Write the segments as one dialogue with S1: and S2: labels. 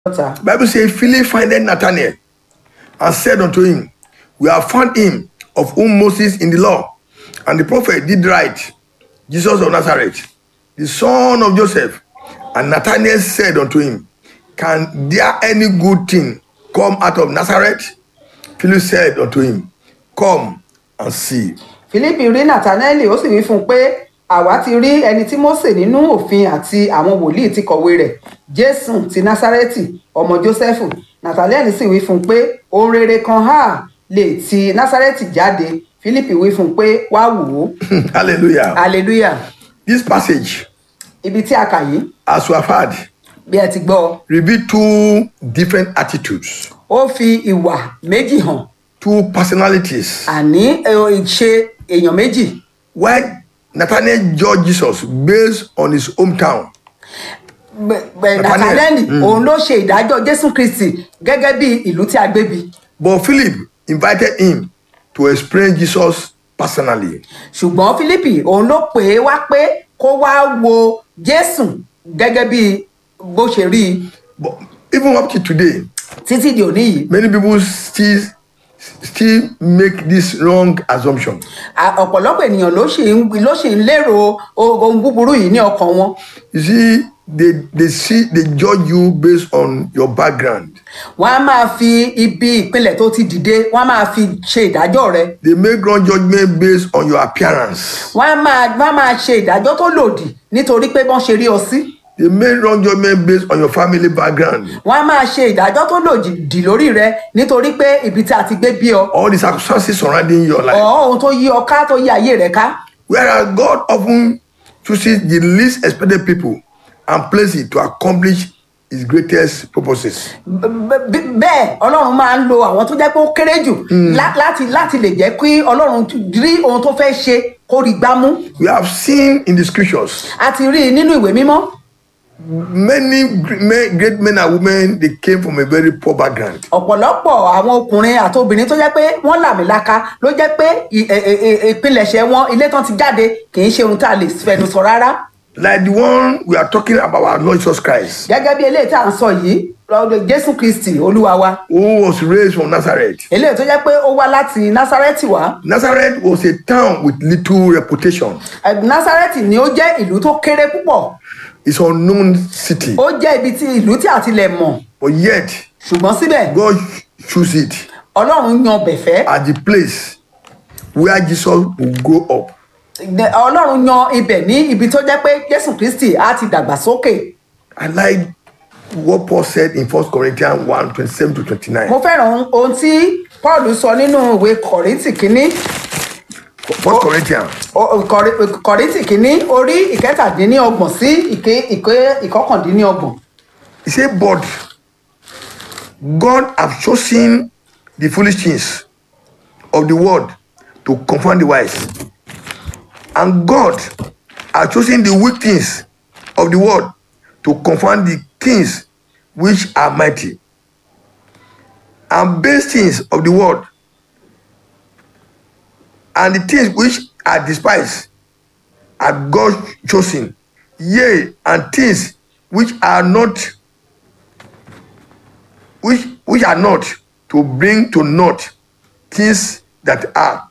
S1: ọ̀tá.
S2: Bible says, Philip findeth Nathanael and said unto him, We have found him of whom Moses in the law and the prophet did write, Jesus of Nazareth, the son of Joseph. And Nathanael said unto him, Can there any good thing come out of Nazareth? Philip said unto him, Come and see.
S1: Fílípì rí Nàtánẹ́lì ó sì wí fún un pé àwa ti rí ẹni tí Mósè nínú òfin àti àwọn wòlíì ti kọ̀wé rẹ̀ Jésù ti Násárẹ́tì ọmọ Jósẹ́fù Nàtánẹ́lì sì wí fún un pé ohun rere kan hà lè ti Násárẹ́tì jáde Fílípì wí fún un pé wá wò ó
S2: Hallelujah.
S1: hallelujah
S2: This passage,
S1: ibi tí a kà yìí
S2: as we have heard,
S1: bí ẹ ti gbọ́
S2: reveal two different attitudes,
S1: ó fi ìwà méjì hàn
S2: two personalities.
S1: àní ẹ, ìṣe èèyàn méjì
S2: Why Nathanael judged Jesus based on his hometown. Nathanael,
S1: Nàtánẹ́lì òun ló ṣe ìdájọ́ Jésù Kristi gẹ́gẹ́ bí ìlú tí a gbé bí.
S2: But Philip invited him to explain Jesus personally.
S1: ṣùgbọ́n Fílípì òun ló pè é wá pé kó wá wo Jésù gẹ́gẹ́ bí bó ṣe rí i
S2: But even up to today,
S1: títí di òní yìí
S2: many people still still make this wrong assumption.
S1: À- ọ̀pọ̀lọpọ̀ ènìyàn ló ṣì ń ló ṣì ń lérò o- ohun búburú yìí ní ọkàn wọn
S2: You see, they they see they judge you based on your background.
S1: wọ́n á máa fi ibi ìpínlẹ̀ tó ti dìde wọ́n á máa fi ṣe ìdájọ́ rẹ
S2: They make wrong judgment based on your appearance.
S1: wọ́n á máa wọ́n á máa ṣe ìdájọ́ tó lòdì nítorí pé wọ́n ṣe rí ọ sí
S2: They make wrong judgment based on your family background.
S1: wọ́n á máa ṣe ìdájọ́ tó lòdì lórí rẹ nítorí pé ibi tí a ti gbé bí ọ
S2: All the circumstances surrounding your life.
S1: ọ̀ ohun tó yí ọ ká tó yí ayé rẹ ká.
S2: Whereas God often chooses the least expected people and places to accomplish his greatest purposes.
S1: B- b- bẹ́ẹ̀ ọlọ́run máa ń lo àwọn tó jẹ́ pé ó kéré jù lá- láti láti lè jẹ́ kí ọlọ́run rí ohun tó fẹ́ ṣe kó rí gbámú
S2: We have seen in the scriptures
S1: a ti rí i nínú ìwé mímọ́
S2: many gr- men- great men and women they came from a very poor background.
S1: ọ̀pọ̀lọpọ̀ àwọn ọkùnrin àti obìnrin tó jẹ́ pé wọ́n làmìlaka ló jẹ́ pé ì- ẹ- ẹ- ẹ- ìpilẹ̀ṣẹ̀ wọn ilé tán ti jáde kì í ṣe ohun tá a lè fẹnu sọ rárá
S2: Like the one we are talking about our Lord Jesus Christ,
S1: gẹ́gẹ́ bí eléyìí tá à ń sọ yìí lọ́dọ̀ jésù kristi olúwa wa
S2: who was raised from Nazareth.
S1: eléyìí tó jẹ́ pé ó wá láti násárẹ́tì wá
S2: Nazareth was a town with little reputation.
S1: Ẹ, násárẹ́tì ni ó jẹ́ ìlú tó kéré púpọ̀
S2: It's an unknown city.
S1: ó jẹ́ ibi tí ìlú tí a ti lẹ̀ mọ̀
S2: But yet,
S1: ṣùgbọ́n síbẹ̀
S2: God chose it
S1: ọlọ́run yan bẹ̀fẹ́
S2: as the place where Jesus will grow up.
S1: ọlọ́run yan ibẹ̀ ní ibi tó jẹ́ pé jésù kristi á ti dàgbà sókè
S2: I like what Paul said in 1 Corinthians 1 27 to 29.
S1: mo fẹ́ràn ohun- ohun tí paul sọ nínú ìwé kọ̀rìntì kínní
S2: 1 Corinthians
S1: o- Kọ̀rí- kọ̀rìntì kínní orí ìkẹtàdínníọgbọ̀n sí ìké ìké ìkọkàndínníọgbọ̀n
S2: He said, But God have chosen the foolish things of the world to confound the wise. And God have chosen the weak things of the world to confound the things which are mighty. And base things of the world and the things which are despised are God chosen, yea, and things which are not which which are not to bring to naught things that are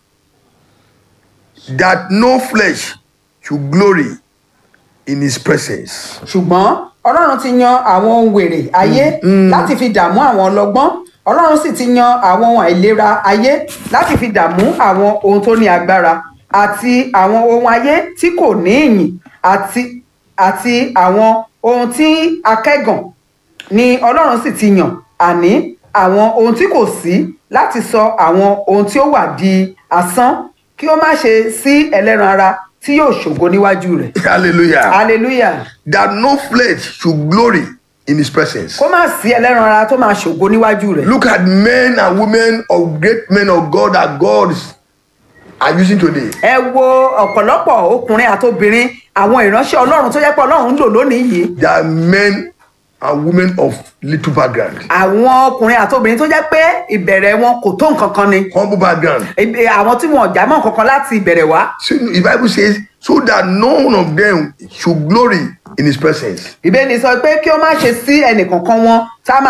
S2: that no flesh should glory in his presence
S1: ṣùgbọ́n ọlọ́run ti yan àwọn ohun wèrè ayé láti fi dààmú àwọn ọlọ́gbọ́n ọlọ́run sì ti yan àwọn ohun àìlera ayé láti fi dààmú àwọn ohun tó ní agbára àti àwọn ohun ayé tí kò ní ìyìn àti àti àwọn ohun tí akẹ́gàn ni ọlọ́run sì ti yàn àní àwọn ohun tí kò sí láti sọ àwọn ohun tí ó wà di asán kí ó má ṣe sí ẹlẹ́ran ara tí yóò ṣògo níwájú rẹ̀
S2: hallelujah
S1: hallelujah
S2: that no flesh should glory in his presence
S1: kó má sí ẹlẹ́ran ara tó máa ṣògo níwájú rẹ̀.
S2: look at men and women of great men of god that god are using today
S1: ẹ wo ọ̀pọ̀lọpọ̀ ọkùnrin àti obìnrin àwọn ìránṣẹ́ ọlọ́run tó jẹ́ pé ọlọ́run ń lò lónìí yìí
S2: they are men and women of little background,
S1: àwọn ọkùnrin àti obìnrin tó jẹ́ pé ìbẹ̀rẹ̀ wọn kò tó nǹkan kan ni
S2: humble background.
S1: Ibi- àwọn tí wọn ò já mọ́ nǹkan kan láti ìbẹ̀rẹ̀ wá
S2: So the Bible says, so that none of them should glory in his presence.
S1: ìbéèrè sọ pé kí ó má ṣe sí ẹnìkankan wọn tá a máa